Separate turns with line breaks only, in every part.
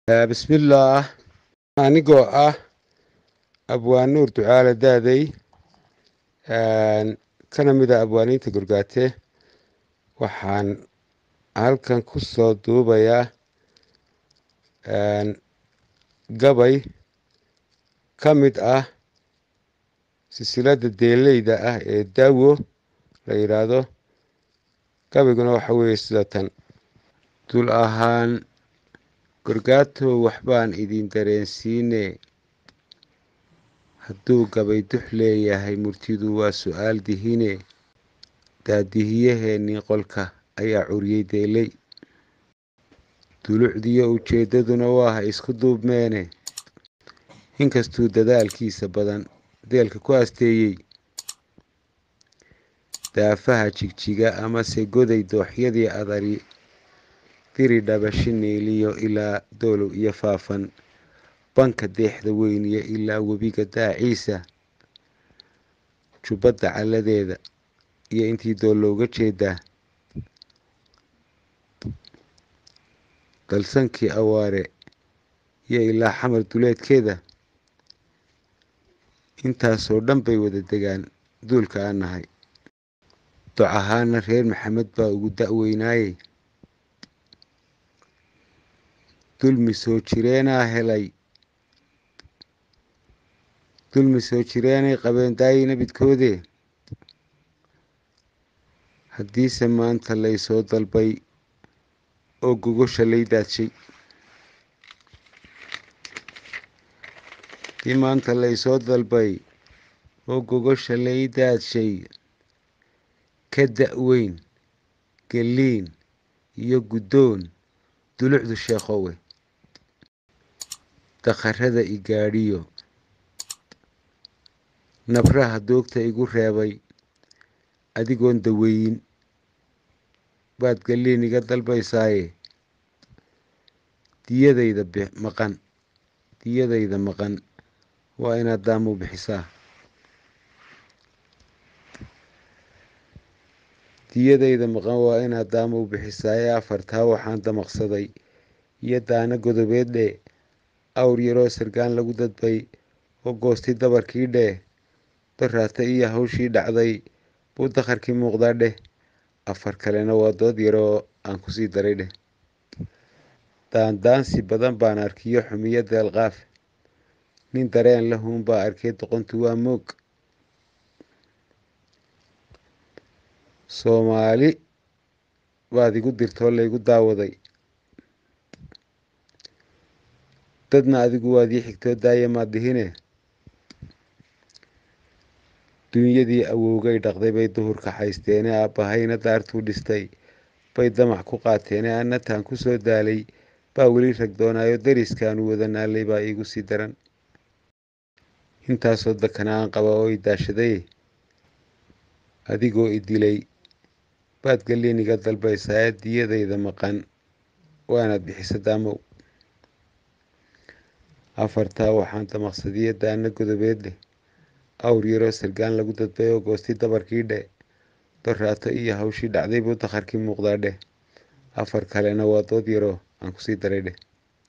bismillaah anigoo ah abwaanuur ducaale daaday kana mid a abwaaniinta gorgaate waxaan halkan ku soo duubayaa gabay ka mid ah silsiladda deeleyda ah ee daawo la yidhaahdo gabayguna waxa weeye sida tan dul ahaan gorgaatow waxbaan idin dareensiine hadduu gabay dux leeyahay murtidu waa su-aal dihine daadihiyaheennii qolka ayaa curiyey deeley dulucdiyo ujeeddaduna waaha isku duubmeene inkastuu dadaalkiisa badan deelka ku asteeyey daafaha jigjiga amase goday dooxyadii adari diri dhabashi niiliyo ilaa doolow iyo faafan banka deexda weyniyo ilaa webiga daaciisa jubbadda calladeeda iyo intii dool looga jeedaa dalsankii awaare iyo ilaa xamar duleedkeeda intaasoo dhan bay wada degaan duulka aan nahay doc ahaana reer maxamed baa ugu da-weynaaye dulmi soo jireenaa helay dulmi soo jireenay qabeen daayina bidkoodee haddiise maanta laysoo dalbay oo gogosha lay daadshay haddii maanta laysoo dalbay oo gogosha lay daadshay ka da-weyn geliin iyo guddoon dulucdu sheekhowe dakharada i gaadhiyo nabraha doogta igu reebay adigoon daweyin baad galiin iga dalbaysaaye diyadayda maqan diyadayda maqan waa inaad daamu bixisaa diyadayda maqan waa inaad daamu bixisaaye afartaa waxaan damaqsaday iyo daana godobeed dhee awr yaroo sargaan lagu dadbay oo goostay dabarkii dheh daraata iyo hawshii dhacday buu dakharkii muuqdaa dheh afar kalena waa dood yaroo aan kusii daray dheh daandaansi badan baan arkiyo xumiyo deelqaaf nin dareen lahuun baa arkay doqontu waa moog soomaali baad igu dirtoo laygu daawaday dadna adigu waad ii xigtoo daaya maad dihine dunyadii awowgay dhaqday bay duhurka haysteene aabbahayna daartuu dhistay bay damac ku qaateene annataan ku soo daalay baa weli rag doonaayo dariskaanu wada naalay baa iigu sii daran intaasoo dakana aan qaba oo i daashaday adigoo i dilay baad galiin iga dalbaysaa diyadayda maqan waanaad bixisa daamow afartaa waxaan damaqsadiyo daana godobeed leh awr yaroo sargaan lagu dadbay oo goostay dabarkii dheh doraato iyo hawshii dhacday buu dakharkii muuqdaa dheh afar kalena waa dood yaroo aan kusii daray dheh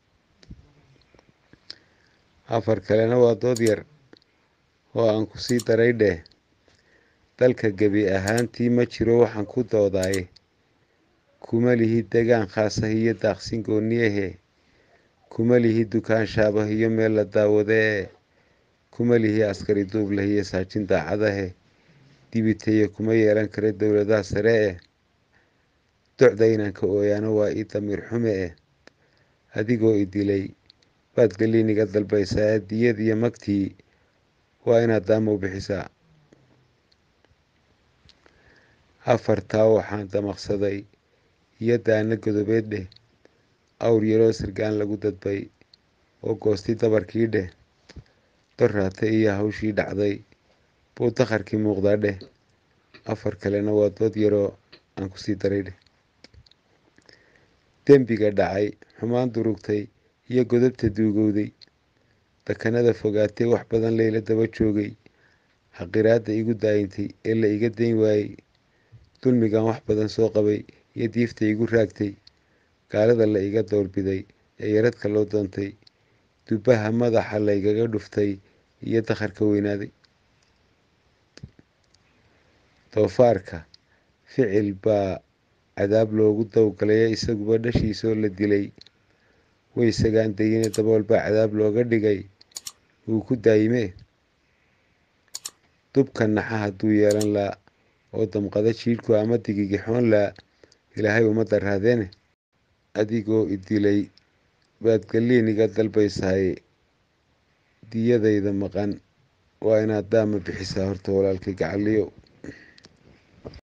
afar kalena waa dood yar oo aan kusii daray dheh dalka gebi ahaantii ma jiro waxaan ku doodaaye kuma lihi degaan khaasah iyo daaqsin gooniyahe kuma lihi dukaan shaabah iyo meel la daawadee kuma lihi askari duub leh iyo saajin daacadahe dibitaye kuma yeelan kara dowladaha sare eh docda inaan ka ooyaano waa ii damiir xume eh adigoo i dilay baad galiin iga dalbaysaa diyad iyo magtii waa inaad daamow bixisaa afartaa waxaan damaqsaday iyo daana godobeed dheh awr yaroo sargaan lagu dadbay oo goostay dabarkii dheh doraata iyo hawshii dhacday buu dakharkii muuqdaa dheh afar kalena waa dood yaroo aan kusii daray dheh dembiga dhacay xumaan durugtay iyo godobta duugowday dakanada fogaatee wax badan layla daba joogay xaqiraadda igu daayintay ee la iga dayn waayey dulmigan wax badan soo qabay iyo diifta igu raagtay gaalada la iga doorbiday ee yaradka loo doontay dubbaha madaxa laygaga dhuftay iyo dakharka weynaaday doofaarka ficil baa cadaab loogu dawgalaya isaguba dhashiisoo la dilay way isagaan dayine dabool baa cadaab looga dhigay wuu ku daayimee dubka naxa hadduu yeelan laa oo damqada jiidhku ama digigixoon laa ilaahay ummadda raadeene adigoo idilay baad galliin iga dalbaysahay diyadayda maqan waa inaad daama bixisaa horta walaalkay gacaliyo